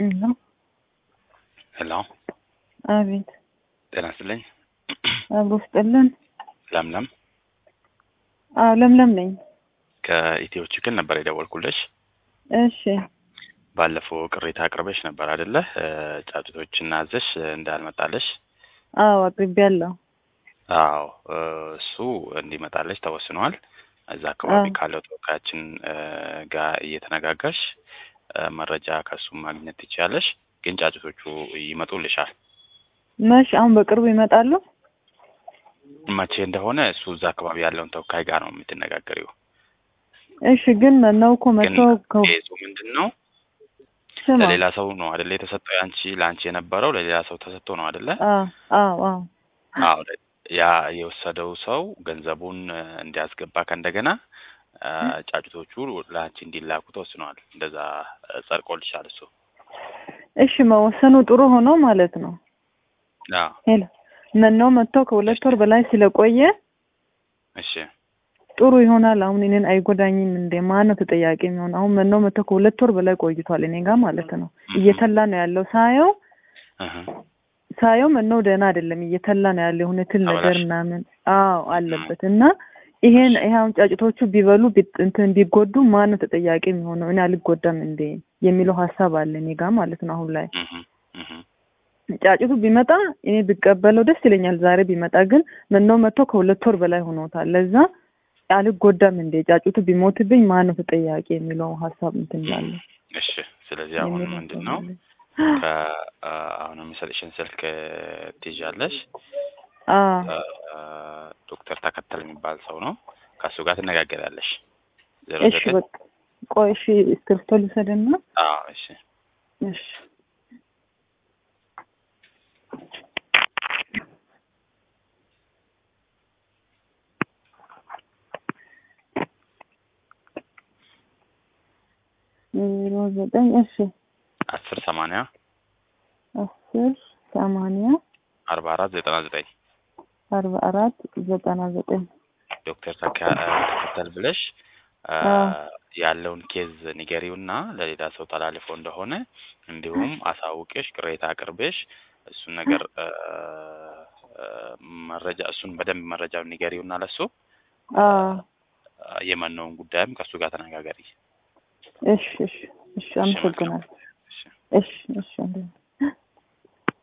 ሄሎ ሄሎ አቤት ጤና ይስጥልኝ። አብሮ ስጥልን። ለምለም አዎ ለምለም ነኝ። ከኢትዮ ችክን ነበር የደወልኩልሽ። እሺ ባለፈው ቅሬታ አቅርበሽ ነበር አይደለ? ጫጩቶችና አዘሽ እንዳልመጣለሽ። አዎ አቅርቤያለሁ። አዎ እሱ እንዲመጣለሽ ተወስኗል። እዛ አካባቢ አዎ። ካለው ተወካያችን ጋር እየተነጋገርሽ መረጃ ከእሱም ማግኘት ትችያለሽ። ግን ጫጩቶቹ ይመጡልሻል። መሽ አሁን በቅርቡ ይመጣሉ? መቼ እንደሆነ እሱ እዛ አካባቢ ያለውን ተወካይ ጋር ነው የምትነጋገሪው። እሺ ግን ነው እኮ ግን መቶ ከ- ኬዙ ምንድን ነው? ስማ ለሌላ ሰው ነው አይደለ የተሰጠው? ያንቺ ለአንቺ የነበረው ለሌላ ሰው ተሰጥቶ ነው አይደለ? አዎ አዎ አዎ አዎ ያ የወሰደው ሰው ገንዘቡን እ፣ እንዲያስገባ ከእንደገና እ፣ ጫጩቶቹ ለአንቺ እንዲላኩ ተወስነዋል። እንደዛ እ፣ ጸድቆልሻል እሱ። እሺ መወሰኑ ጥሩ ሆኖ ማለት ነው። አዎ ሄሎ መኖ መጥቶ ከሁለት ወር በላይ ስለቆየ እሺ ጥሩ ይሆናል። አሁን እኔን አይጎዳኝም እንዴ? ማን ነው ተጠያቂ የሚሆን? አሁን መኖ መጥቶ ከሁለት ወር በላይ ቆይቷል እኔ ጋር ማለት ነው። እየተላ ነው ያለው ሳየው እህ፣ ሳየው መኖ ደህና አይደለም፣ እየተላ ነው ያለው የሆነ ትል ነገር ተበላሽ። ምናምን አዎ አለበት እና ይሄን ይሄ አሁን ጫጭቶቹ ቢበሉ ቢ- እንትን ቢጎዱ ማን ነው ተጠያቂ የሚሆነው? እኔ አልጎዳም እንዴ የሚለው ሀሳብ አለ እኔ ጋር ማለት ነው። አሁን ላይ እህ፣ እህ፣ ጫጭቱ ቢመጣ እኔ ብቀበለው ደስ ይለኛል። ዛሬ ቢመጣ ግን መኖ መጥቶ ከሁለት ወር በላይ ሆኖታል። ለዛ አልጎዳም እንዴ ጫጩቱ ቢሞትብኝ ማን ነው ተጠያቂ የሚለው ሀሳብ እንትን ላለ እሺ። ስለዚህ አሁን ምንድን ነው ከአሁን የሚሰጥሽን ስልክ ትይዣለሽ። እ፣ ዶክተር ተከተል የሚባል ሰው ነው። ከእሱ ጋር ትነጋገራለሽ። ዜሮ እሺ ዘጠኝ በቃ ቆይ እሺ እስክሪብቶ ልውሰድና አዎ እሺ እሺ ዜሮ ዘጠኝ እሺ አስር ሰማንያ አስር ሰማንያ አርባ አራት ዘጠና ዘጠኝ አርባ አራት ዘጠና ዘጠኝ ዶክተር ተካ- እ፣ ተከተል ብለሽ እ፣ አዎ። ያለውን ኬዝ ንገሪውና ለሌላ ሰው ተላልፎ እንደሆነ እንዲሁም አሳውቄሽ ቅሬታ አቅርቤሽ እሱን ነገር እ፣ እ፣ መረጃ እሱን በደንብ መረጃውን ንገሪውና ለሱ አዎ እ፣ የመነውን ጉዳይም ከእሱ ጋር ተነጋገሪ። እሺ እሺ እሺ አመሰግናለሁ እሺ። እሺ እሺ